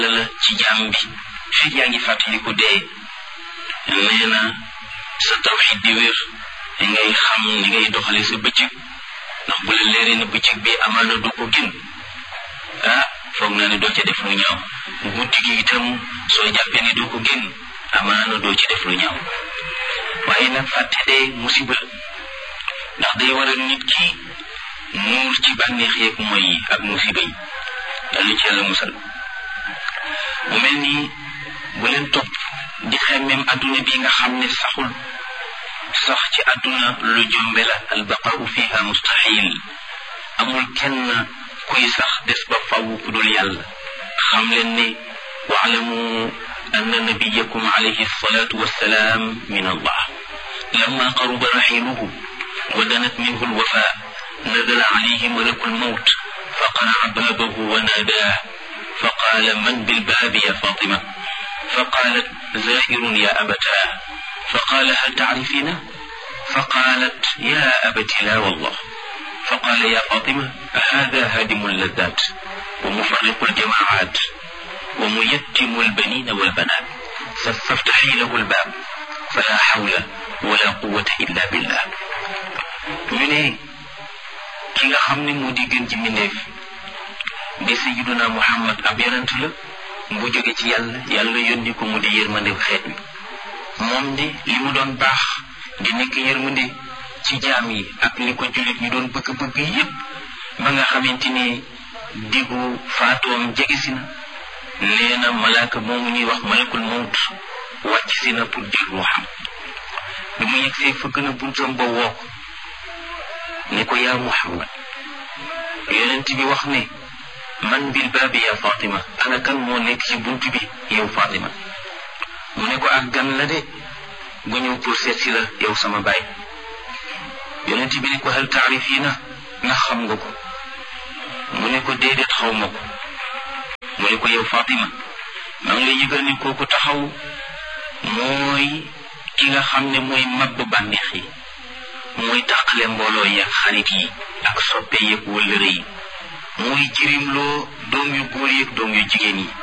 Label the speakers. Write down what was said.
Speaker 1: la ci jaam bi fekk yaa ngi fàttaliku dee nee na sa tawxid di wér li ngay xam ni ngay doxale sa bëccëg ndax bu la leeree na bëccëg bi amaana du ko gën ah foog naa ne doo ca def lu ñaaw guddi gi itam soo jàppee ne doo ko gën amaana doo ci def lu ñaaw waaye nag fàtte dee musiba ndax day waral nit ki nuur ci bànneex yeeg mooy yi ak musiba yi dalu ci yàlla musal mu mel nii bu leen topp di xemmem adduna bi nga xam ne saxul sax ci adduna lu jombe la albaqau fiha mustahil amul kenn kuy sax des ba faw ku dul yàlla xam leen ne waalamu anna nabiyakum alayhi salatu wassalaam min allah lamma qaruba raxiluhu wa danat minhu alwafa nazala alayhi malaku almawt فقرع بابه وناداه فقال من بالباب يا فاطمة فقالت زائر يا أبتاه فقال هل تعرفينه فقالت يا أبت لا والله فقال يا فاطمة هذا هادم اللذات ومفرق الجماعات وميتم البنين والبنات فافتحي له الباب فلا حول ولا قوة إلا بالله من ki nga xam ne moo di gën ci mbindeef di sayyiduna muhammad ab yonent la bu jóge ci yàlla yàlla yónni ko mu di yërmande xeet wi moom de li mu doon baax di nekk yërmande ci jaam yi ak li ko jullit ñu doon bëgg-bëgg yépp ba nga xamante ni diggu faatoom jege si na nee na malaaka moomu ñuy wax malakul mawt wàcc si na pour jël ruuxam bi mu yegsee fëgg na buntam ba woo ko ne ko yaa muhammad yonent bi wax ne man bil baabi ya fatima ana kan moo nekk ci bunt bi yow fatima mu ne ko ak gan la de gu ñëw pour seet si la yow sama baay yonent bi ne ko hal taarifina ndax xam nga ko mu ne ko déedéet xaw ma ko mu ne ko yow fatima maa ngi lay yëgal ni kooku taxaw mooy ki nga xam ne mooy mabb bànneex yi mooy tàqale mbooloo yi ak xarit yi ak soppe yeeg wëllëre yi mooy jirimloo doom yu góor yeeg doom yu jigéen yi